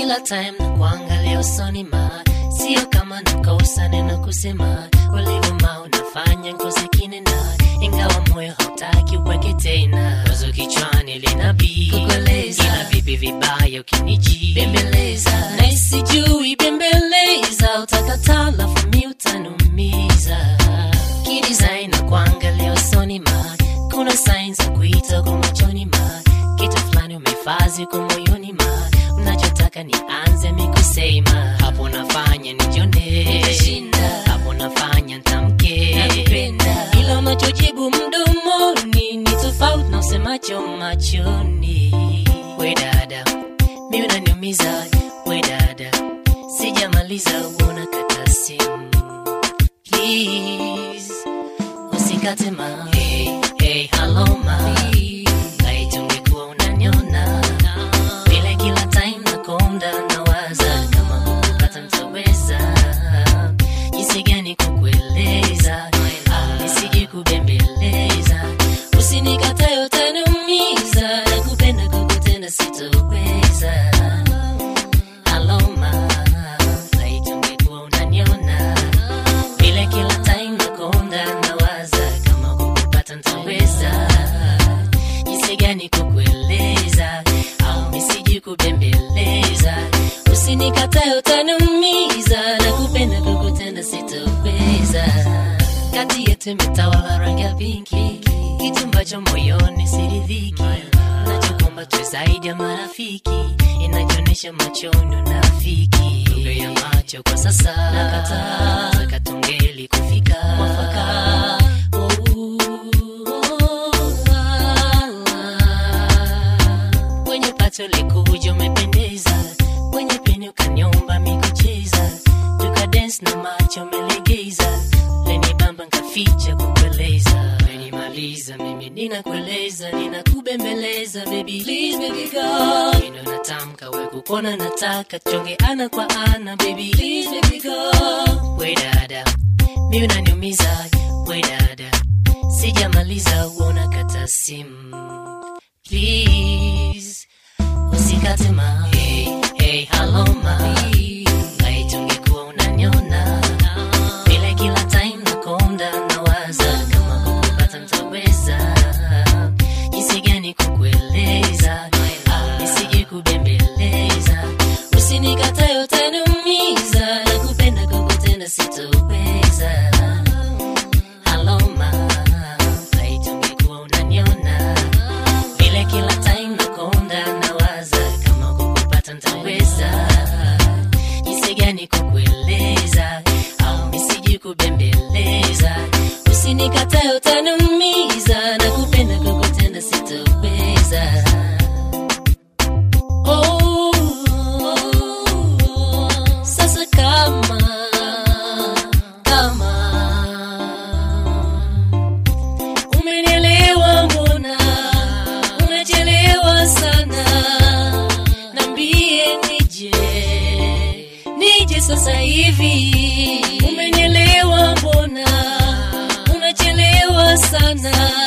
kila time na kuangalia usoni ma sio kama nakosa neno kusema ulivuma unafanya ngozi kinena ingawa moyo hautaki uweke tena wazo kichwani linabii Kukueleza. ila vipi vibaya ukiniji Bembeleza. na sijui bembeleza utakataa lafu mi utanumiza kidesign na kuangalia usoni ma kuna signs za kuita kwa machoni ma kitu fulani umefazi kwa moyoni ma unachotaka nianze mikusema hapo nafanya nijone Nitashinda. hapo nafanya ntamke Nakupenda. ila unachojibu mdomoni ni tofauti na usemacho machoni we dada mi unaniumiza we dada sijamaliza uona kata simu please usikate ma hey, hey, hello ma naitungekuwa unaniona vile kila time nakonda nawaza kama kukupata mtaweza jinsi gani kukueleza au nisije kubembeleza usinikatae utaniumiza nakupenda kukutenda sitoweza aloma naitungekuwa unaniona vile kila time nakonda nawaza kama kukupata ntaweza jinsi gani kukueleza au misiji kubembeleza usinikatae utaniumiza na kupenda kukutenda sitoweza kati yetu imetawala rangi ya pinki kitu ambacho moyoni siridhiki nachokomba tu zaidi ya marafiki inajionyesha machoni unafiki lugha ya macho kwa sasa nakataa taka tungeli kufika mwafaka kwenye pato likuja umependeza kwenye peni ukanyomba mikucheza tuka dance na macho melegeza leni bamba nkaficha kukueleza menimaliza mimi ninakueleza ninakubembeleza baby please baby go ino natamka we kukona nataka chonge ana kwa ana baby please baby go we dada mi unaniumiza we dada sijamaliza uona kata simu please usikate ma hey, hey, hello ma naitungekuwa unaniona vile kila time nakonda nawaza kama kukupata ntaweza jinsi gani kukueleza au nisije kubembeleza usinikatae utaniumiza na kupenda kukutenda sitoweza aloma naitungekuwa unaniona vile kila time nakonda nawaza kama kukupata ntaweza jinsi gani kukueleza au misiji kubembeleza usinikatae utaniumiza na kupenda kukutenda sitoweza Oh, sasa kama kama umenielewa mbona unachelewa sana nambie nije nije sasa hivi umenielewa mbona unachelewa sana